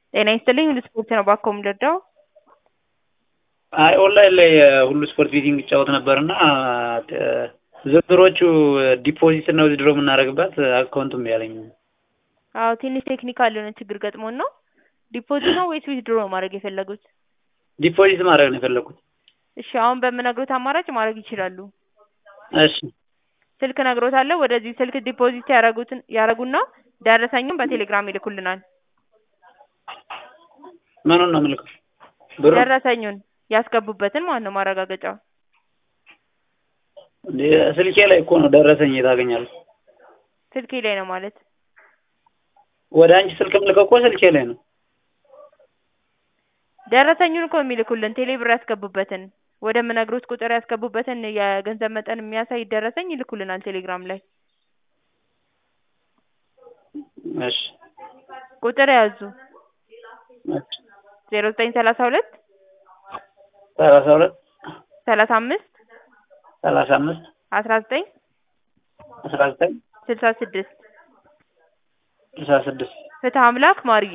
ጤና ይስጥልኝ ሁሉ ስፖርት ነው ባኮ የምንረዳው? አይ ኦንላይን ላይ ሁሉ ስፖርት ቤቲንግ ይጫወት ነበር እና ዝርዝሮቹ ዲፖዚት እና ዊዝድሮ የምናደርግበት አካውንቱም ያለኝ አዎ ትንሽ ቴክኒካል የሆነ ችግር ገጥሞን ነው። ዲፖዚት ነው ወይስ ዊዝድሮ ነው ማድረግ የፈለጉት? ዲፖዚት ማድረግ ነው የፈለኩት። እሺ አሁን በምነግሮት አማራጭ ማድረግ ይችላሉ። እሺ ስልክ እነግሮታለሁ። ወደዚህ ስልክ ዲፖዚት ያረጉትን ያረጉና ደረሰኙን በቴሌግራም ይልኩልናል። ምኑን ነው የምልከው? ብሩ ደረሰኙን ያስገቡበትን ማለት ነው ማረጋገጫ። እንዴ ስልኬ ላይ እኮ ነው ደረሰኝ ታገኛለህ። ስልኬ ላይ ነው ማለት ወደ አንቺ ስልክ የምልከው እኮ ስልኬ ላይ ነው። ደረሰኙን እኮ የሚልኩልን ቴሌ ብር ያስገቡበትን ወደ ምነግሮት ቁጥር ያስገቡበትን የገንዘብ መጠን የሚያሳይ ደረሰኝ ይልኩልናል ቴሌግራም ላይ። እሺ ቁጥር ያዙ እሺ ዜሮ ዘጠኝ ሰላሳ ሁለት ሰላሳ ሁለት ሰላሳ አምስት ሰላሳ አምስት አስራ ዘጠኝ አስራ ዘጠኝ ስልሳ ስድስት ስልሳ ስድስት ፍትህ አምላክ ማርዬ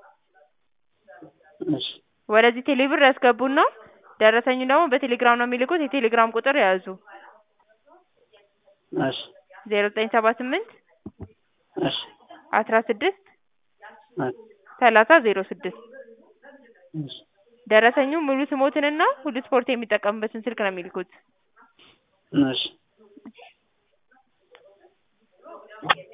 እሺ ወደዚህ ቴሌ ብር ያስገቡና ደረሰኙ ደግሞ በቴሌግራም ነው የሚልኩት። የቴሌግራም ቁጥር ያዙ እሺ ዜሮ ዘጠኝ ሰባ ስምንት እሺ አስራ ስድስት እሺ ሰላሳ ዜሮ ስድስት እሺ ደረሰኙ ሙሉ ስሞትንና ሁሉ ስፖርት የሚጠቀምበትን ስልክ ነው የሚልኩት። እሺ